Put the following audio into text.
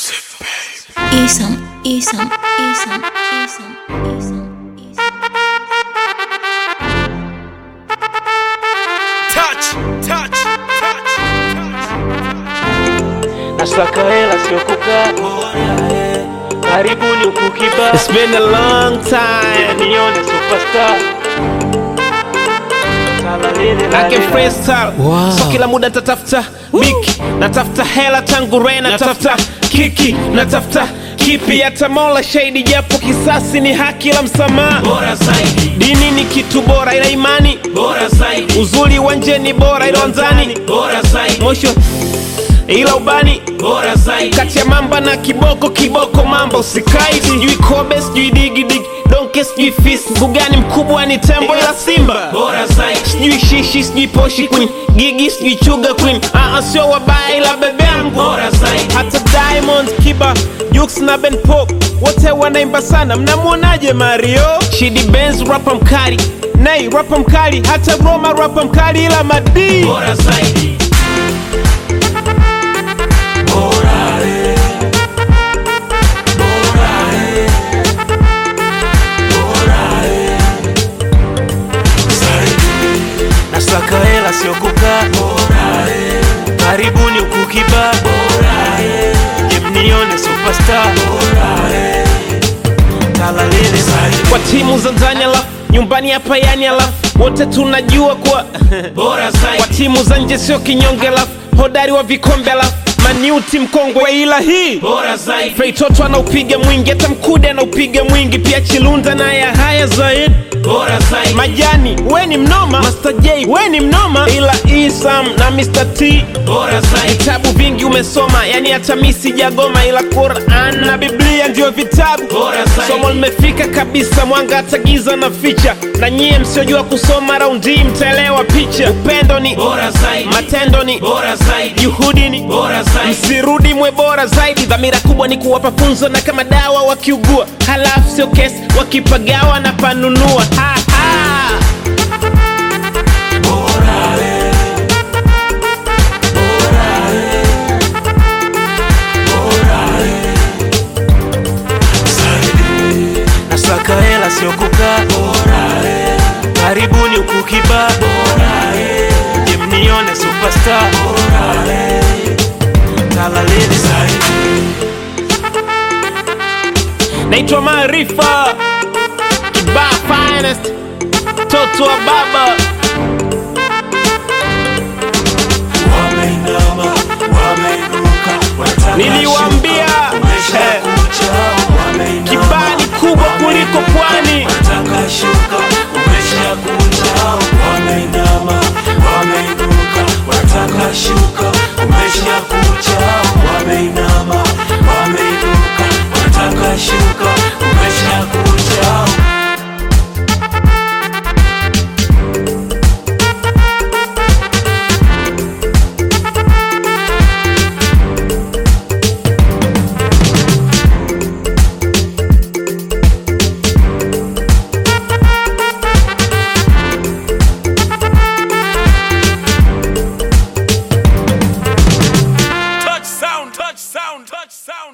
Isam, Isam, Isam, Isam, Isam, Isam. Touch, touch, touch, Nasaka hela sio kukaa karibuni huku kibaa It's been a long time. nione superstar Salalele, I can lalele. freestyle. So kila muda tatafuta biki, natafuta hela tangu re, natafuta kiki, natafuta kipi, hata Mola shahidi, japo kisasi ni haki la msamaha. bora zaidi, Dini ni kitu bora, ila imani bora zaidi, uzuri wa nje ni bora, ila wanzani bora zaidi, mwisho ila ubani bora zaidi, kati ya mamba na kiboko kiboko mamba usikai sijui kobe sijui digidigi donke sijui fisi mbugani mkubwa ni tembo ila simba bora zaidi, sijui shishi sijui poshi queen gigi sijui chuga queen aa sio wabaya ila bebe yangu bora zaidi, hata diamond kiba jux na ben pop wote wanaimba sana mnamwonaje mario shidi benz rapa mkali nei rapa mkali hata roma rapa mkali ila madii bora zaidi. Bora, eh. Bora, eh. Bora, eh. Zaidi, Nasaka hela sio kukaa bora, eh. karibuni huku kibaa Bora, eh. je mnione superstar Bora, eh. Salalele, Zaidi, kwa timu za ndani alafu nyumbani hapa yani alafu wote tunajua kuwa bora kwa zaidi, timu za nje sio kinyonge alafu hodari wa vikombe alafu maniuti mkongwe ila hii bora zaidi, feitoto anaupiga mwingi hata mkude anaupiga mwingi pia chilunda naye haya zaidi bora zaidi, majani we ni mnoma Master J we ni mnoma ila isam na Mr. T bora zaidi, vitabu vingi umesoma yani hata mi sijagoma ila Quran na Biblia ndio vitabu Bora zaidi. somo limefika kabisa mwanga hata giza na ficha na nyie msiojua kusoma raundi hii mtaelewa picha upendo ni bora zaidi, matendo ni bora zaidi, juhudi ni bora zaidi, msirudi mwe bora zaidi dhamira kubwa ni kuwapa funzo na kama dawa wakiugua halafu sio kesi wakipagawa na panunua ha, ha. bora, eh. Bora, eh. Bora, eh. Zaidi, Nasaka hela sio kukaa bora, eh. karibuni huku kibaa Bora, eh. je mnione superstar Bora, eh. Salalele, Zaidi, naitwa maarifa kibaa finest toto wa baba wameinama, wameinuka, wataka Niliwaambia, shuka, umesha eh, kucha, wameinama, kibaa ni kubwa kuliko pwani wataka shuka,